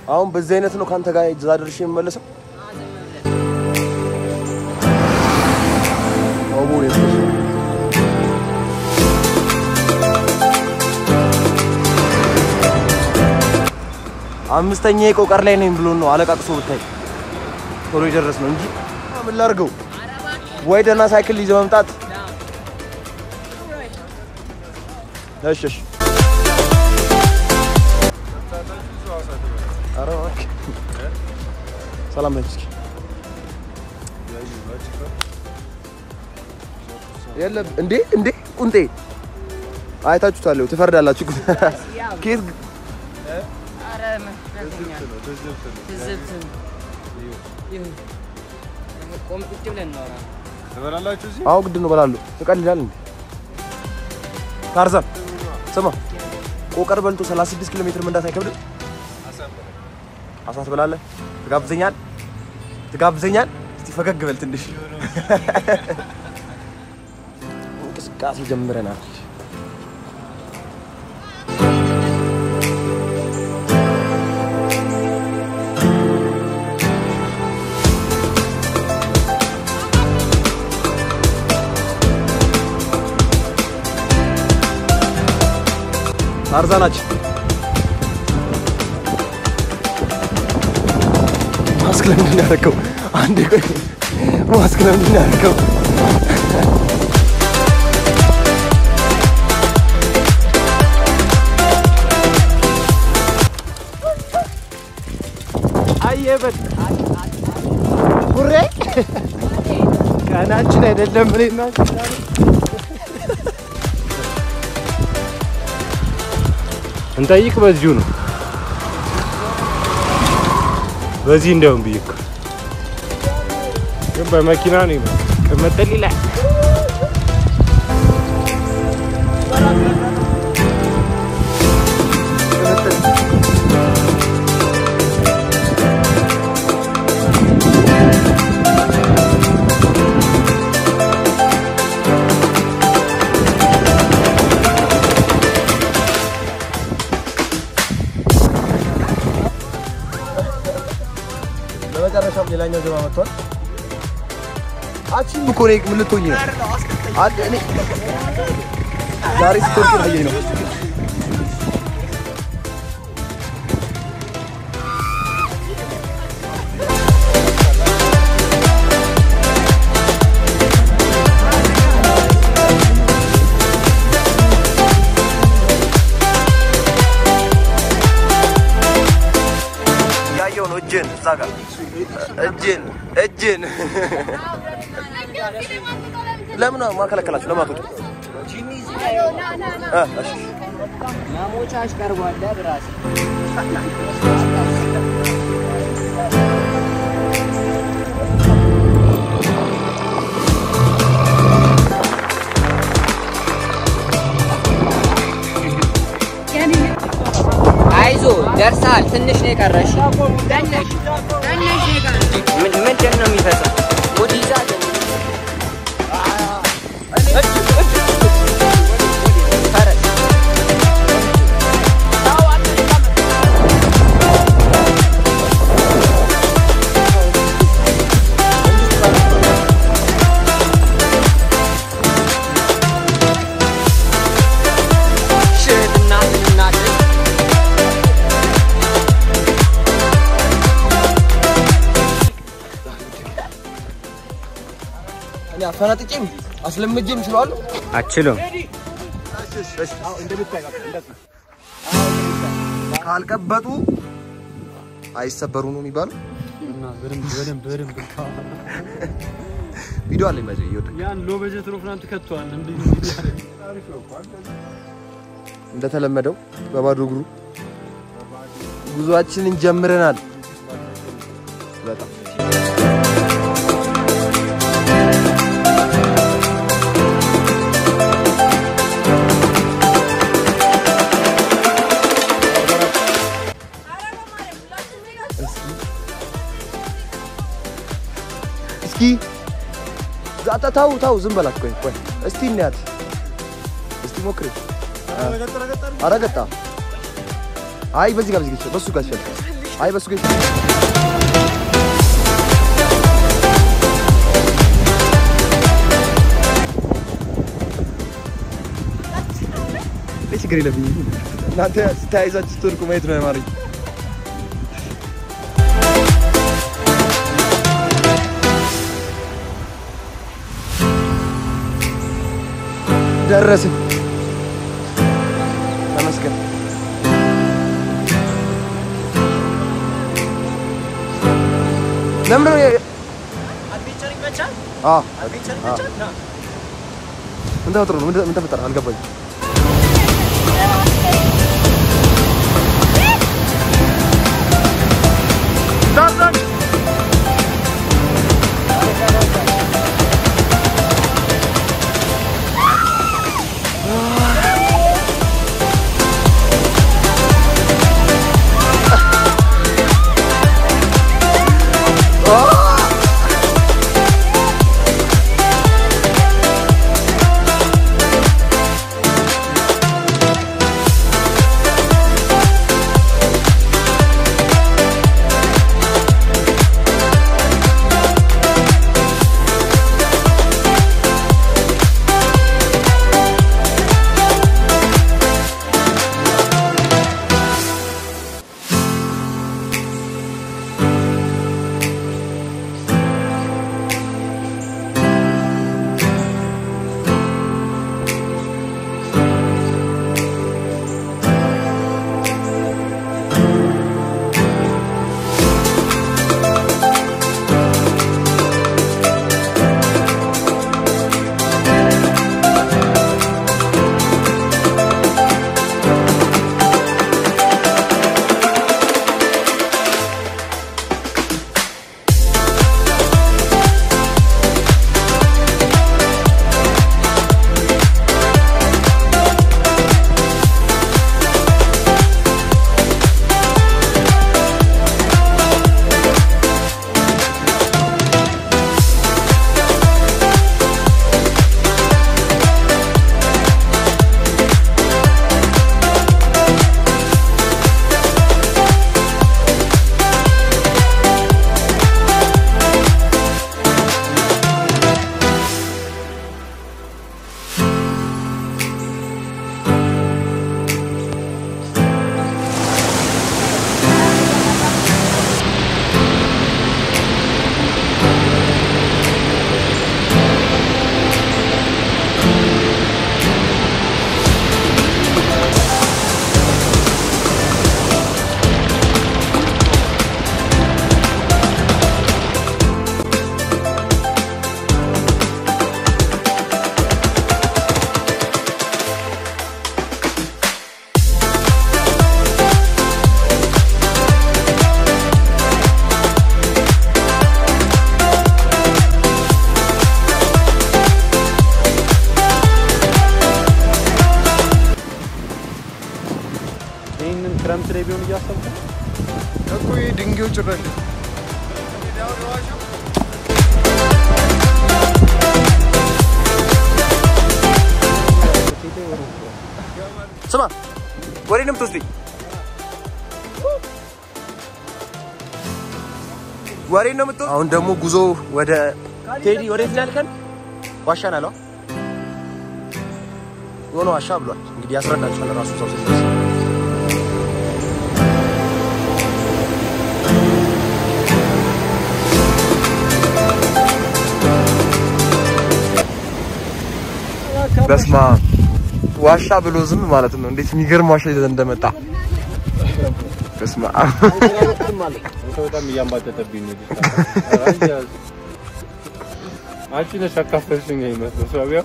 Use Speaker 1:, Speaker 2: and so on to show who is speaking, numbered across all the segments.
Speaker 1: አሁን በዚህ አይነት ነው ከአንተ ጋር እዛ ደርሼ የምመለሰው። አቦ የሱስ አምስተኛ የቆቀር ላይ ነኝ ብሎ ነው አለቃቅሶ ብታይ ቶሎ የደረስ ነው እንጂ ምን ላድርገው? ወይ ደህና ሳይክል ይዘህ መምጣት። እሺ እሺ። ኧረ እባክህ ሰላም ነች። እስኪ የለም እንዴ እንዴ ቁንጤ አይታችሁታል። ትፈርዳላችሁ። ኬት
Speaker 2: ኧረ መፍረተኛል ትዝብት ነው። ይሁን ቆም ቁጭ ብለን እናወራ።
Speaker 3: ትበላላችሁ እዚህ?
Speaker 1: አዎ ግድ ነው እበላለሁ። ትቀልዳል እንዴ ታርዛን ስማ፣ ቆቀር በልቶ 36 ኪሎ ሜትር መንዳት አይከብድም? አሳ ትበላለህ? ትጋብዘኛል? ትጋብዘኛል? እስቲ ፈገግ በል ትንሽ። እንቅስቃሴ ጀምረናል። ታርዛናችን ማስክ ለምንድን ነው ያደረገው? አንዴ ቆይ፣ ማስክ ለምንድን ነው ያደረገው? አየበት ጉሬ ቀናችን አይደለም እኔና
Speaker 3: እንጠይቅ በዚሁ ነው። በዚህ እንደውም ብዬ እኮ ግን በመኪና ነው ይመ ቅመጠል ይላል።
Speaker 1: በመጨረሻም ሌላኛው ጀማ መጥቷል። አቺም እኮ ነው ምን ልትሆኝ ነው? አንተ እኔ ዛሬ ስፖርት ያየኝ ነው። ያየው ነው እጅን እዛ ጋር እጅን እጅን ለምን ማከለከላችሁ? ለምን አትወጡ? እ እሺ
Speaker 2: ማሞቻሽ ቀርቧል ብራስ አይዞ ደርሳል። ትንሽ ነው የቀረሽ። ትንሽ ትንሽ ነው የቀረሽ። ምን ምንድን ነው የሚፈሰው? ሙድ ይዛል። ፈረስ ሽት እናትን እናትን
Speaker 1: እኔ አፈናጥጬም አስለምጄም ችለዋለሁ።
Speaker 3: አችልም
Speaker 1: ካልቀበጡ አይሰበሩ ነው የሚባለው። ቪዲዮ አለኝ መቼ ይወጣ
Speaker 4: ያን ሎ በጀት ነው ፍናንት ከቷል እንዴ
Speaker 1: እንደተለመደው በባዶ እግሩ ጉዟችንን ጀምረናል። በጣም እስኪ ዛታ ታው ታው ዝም በላት። ቆይ ቆይ እስቲ እንያት እስቲ ሞክሪ። አረገጣ አይ በዚህ ጋር በዚህ ጋር በሱ ጋር ይሻላል። አይ በሱ ጌታ ችግር የለብኝም። እናንተ ተያይዛችሁ ስትወድቁ ማየት ነው ያማረኝ። ደረስን። ተመስገን። ለምን ነው የ- አዎ፣ አዎ። ምን ተፈጥሮ ነው? ምን ተፈጠረ? አልገባኝም።
Speaker 4: ይህንን ክረምት ላይ ቢሆን እያሰብኩ ነው።
Speaker 1: እኮ ይሄ ድንጋዩ ጭራሽ ስማ፣ ወዴት ነው የምትወስደኝ? ወዴት ነው የምትወስደኝ? አሁን ደግሞ ጉዞ ወደ ቴዲ ወዴት ነው ያልከን? ዋሻ ነው ያለው። የሆነ ዋሻ ብሏል። እንግዲህ ያስረዳችኋል ራሱ ሰው ሲደርስ በስማ ዋሻ ብሎ ዝም ማለት ነው። እንዴት የሚገርም ዋሻ ይዘን እንደመጣ በስማ
Speaker 3: አንተ በጣም እያንባጠጠብኝ ነው። ልጅ አንቺ ነሽ አካፈልሽኝ የሚመስለው ሰውዬው።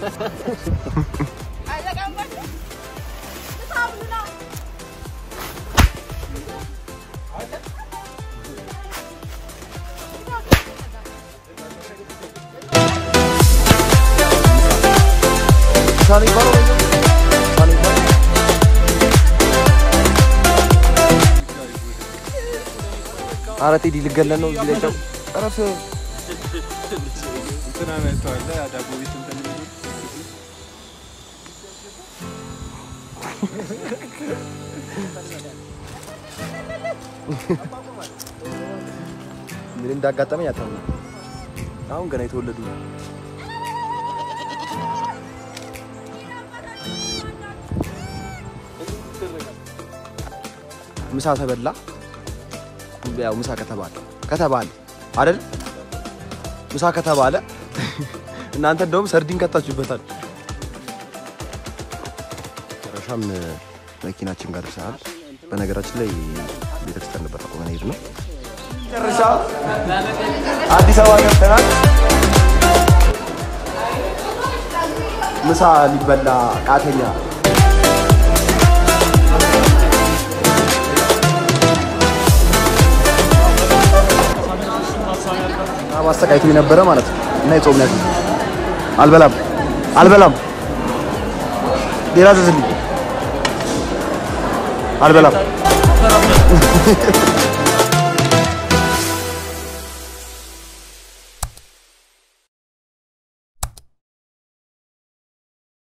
Speaker 1: ሳኔ ይባለው ሳኔ ይባለው ኧረ ቴዲ ልገለን ነው እዚህ ላይ ጨው እረፍ።
Speaker 3: እንትና መጥተዋል ዳቦ ቤት እንትን የሚሉ
Speaker 1: ምን እንዳጋጠመኝ አታምነው። አሁን ገና የተወለዱ ነው። ምሳ ተበላ። ያው ምሳ ከተባለ ከተባለ አይደል? ምሳ ከተባለ እናንተ እንደውም ሰርዲን ከታችሁበታል። መጨረሻም መኪናችን ጋር ደርሰናል። በነገራችን ላይ ቤተክርስቲያን ነበር አቁመን ሄድ ነው። መጨረሻ አዲስ አበባ ገብተናል። ምሳ ሊበላ ቃተኛ ማሰቃየቱ የነበረ ማለት ነው። እና የጾም ያዝ አልበላም አልበላም፣ ሌላ ዘዝልኝ አልበላም